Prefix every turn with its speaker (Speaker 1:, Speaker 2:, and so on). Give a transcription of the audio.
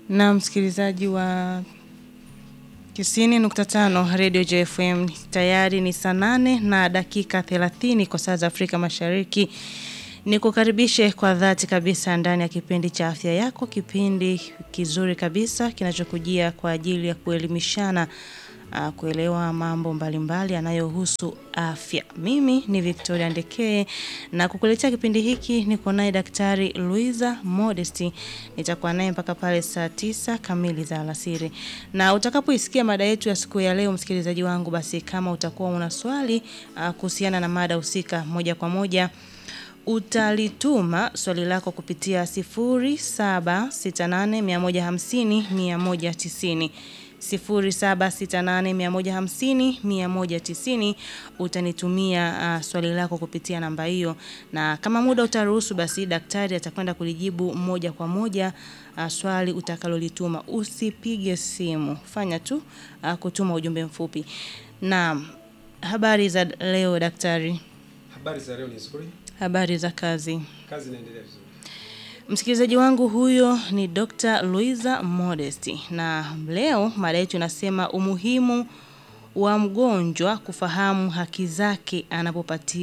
Speaker 1: Na msikilizaji wa 90.5 Radio JFM tayari ni saa nane na dakika 30 kwa saa za Afrika Mashariki. Ni kukaribishe kwa dhati kabisa ndani ya kipindi cha afya yako, kipindi kizuri kabisa kinachokujia kwa ajili ya kuelimishana uh, kuelewa mambo mbalimbali yanayohusu afya. Mimi ni Victoria Ndekee na kukuletea kipindi hiki niko naye Daktari Luiza Modesty. Nitakuwa naye mpaka pale saa tisa kamili za alasiri. Na utakapoisikia mada yetu ya siku ya leo, msikilizaji wangu, basi kama utakuwa una swali uh, kuhusiana na mada husika moja kwa moja utalituma swali lako kupitia 0768150190 0768150190 utanitumia uh, swali lako kupitia namba hiyo, na kama muda utaruhusu, basi daktari atakwenda kulijibu moja kwa moja uh, swali utakalolituma. Usipige simu, fanya tu uh, kutuma ujumbe mfupi. Na habari za leo daktari?
Speaker 2: Habari za leo ni nzuri.
Speaker 1: Habari za kazi?
Speaker 2: Kazi inaendelea vizuri.
Speaker 1: Msikilizaji wangu huyo ni Dr. Luiza Modesty na leo mada yetu inasema umuhimu wa mgonjwa kufahamu haki zake anapopati